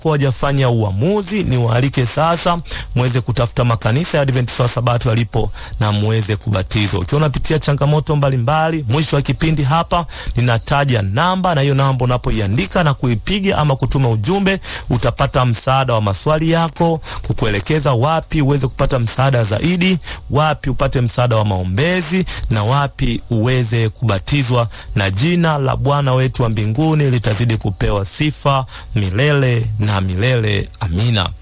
hawajafanya uamuzi, ni waalike sasa muweze kutafuta makanisa ya Adventista wa Sabato yalipo na muweze kubatizwa. Ukiwa unapitia changamoto mbalimbali, mwisho wa kipindi hapa ninataja namba, na hiyo namba unapoiandika na kuipiga ama kutuma ujumbe, utapata msaada wa maswali yako, kukuelekeza wapi uweze kupata msaada zaidi, wapi upate msaada wa maombezi, na wapi uweze kubatizwa, na jina la Bwana wetu wa mbinguni litazidi kupewa sifa milele na milele. Amina.